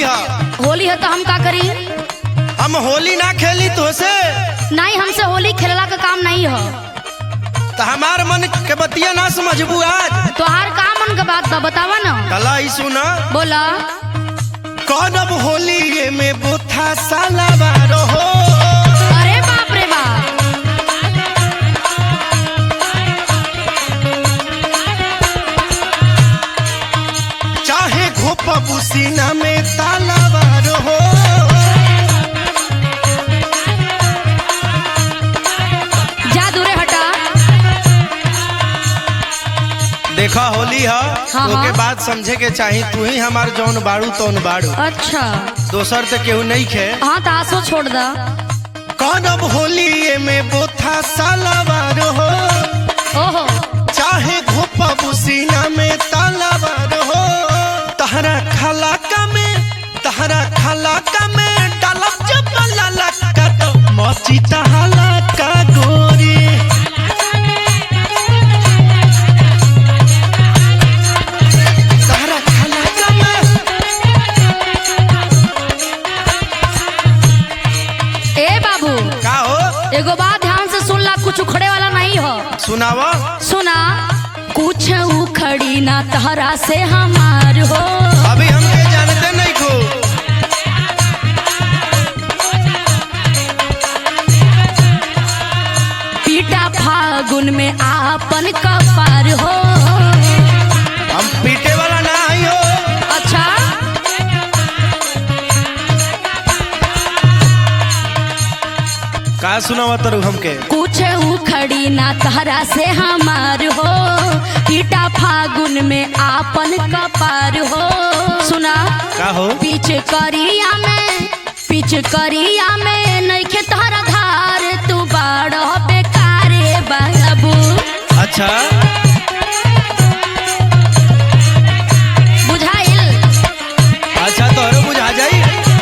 है होली है तो हम का करी हम होली ना खेली तो से नहीं हमसे होली खेलला का काम नहीं है तो हमार मन के बतिया ना समझबू आज तोहार का मन का बात बा बतावा ना कला ही सुना बोला कौन अब होली में बुथा साला बारो हो अरे बाप रे बाप चाहे घोप बुसीना में ताला बारो हो जा दूरे हटा देखा होली है हाँ, ओके हाँ। बात समझे के चाही तू ही हमार जौन बाड़ू तौन बाड़ू अच्छा दोसर से केहू नहीं खे हाँ तो आसो छोड़ दा कौन अब होली में बुथा साला बारो हो ओहो चाहे घोपा बुसीना में ताला बारो हो तहरा खलाका में तहरा खलाका में डालब जब ललका तो मची तहला का गोरी तहरा खलाका में ए बाबू का हो एगो बात ध्यान से सुन ला कुछ उखड़े वाला नहीं हो सुनावा सुना कुछ उखड़ी ना तहरा से हमार हो अभी हमके जानते नहीं को पीटा फागुन में आपन कपार हो हम पीटे वाला ना आई हो अच्छा का सुनावा तरु हमके कुछ उखड़ी ना तहरा से हमार हो पीटा फागुन में आपन कपार हो सुना का हो पीछ करिया में पीछ करिया में नइखे तहरा धार तू बाड़ बेकारे बाबू अच्छा बुझाइल अच्छा तोहरो बुझा जाई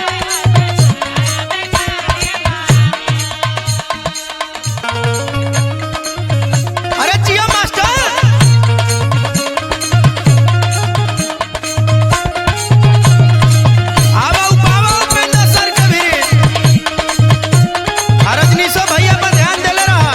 अरे जिया मास्टर आवा उपावा उपेंद्र सर के भी आ रजनीशो भैया पर ध्यान देले रहा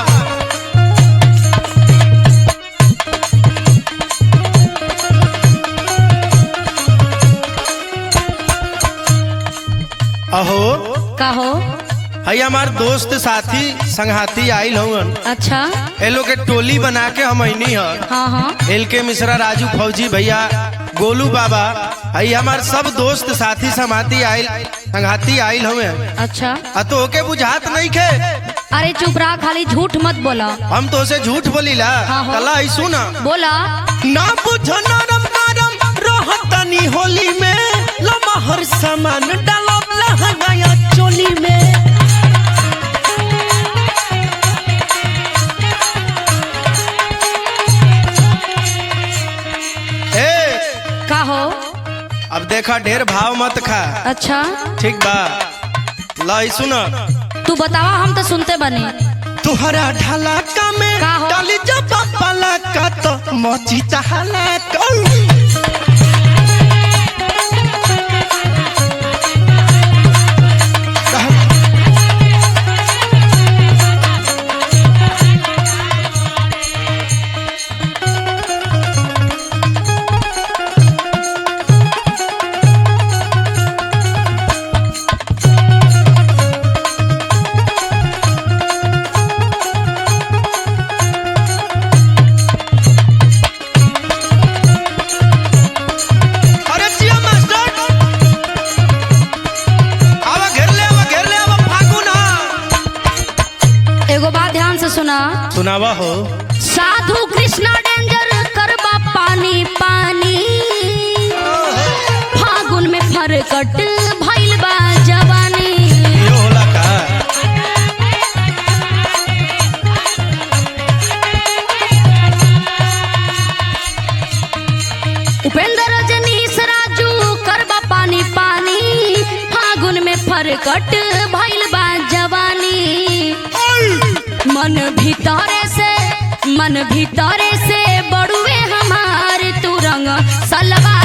अहो कहो हई हमार दोस्त साथी संघाती आइल हवन अच्छा ए लोग के टोली बना के हम अइनी ह हाँ हाँ एल के मिश्रा राजू फौजी भैया गोलू बाबा हई हमार सब दोस्त साथी समाती आइल संघाती आइल हवे अच्छा आ तो ओके बुझात नहीं खे अरे चुप रहा खाली झूठ मत बोला हम तो से झूठ बोलीला हाँ, हाँ। कला आई सुना बोला ना बुझ नरम नरम रहतनी होली में लमहर सामान डालब लहंगाया चोली में ए कहो अब देखा ढेर भाव मत खा अच्छा ठीक बा लाई सुना तू बतावा हम तो सुनते बने तुहरा ढलाका में का हो? डाली जब पला का तो मोची चहला को अरे जिया मास्टर आवा घेर ले आवा घेर ले आवा फागुन आ एगो बात ध्यान से सुना सुनावा हो साधु कृष्णा डेंजर करबा पानी पानी फागुन में फरकट भइल बा जवानी यो होला का उपेंद्र रजनीश राजू करबा पानी पानी फागुन में फरकट भइल बा जवानी मन भीतरे से मन भीतरे से बड़ुए हमार तू रंग सलवा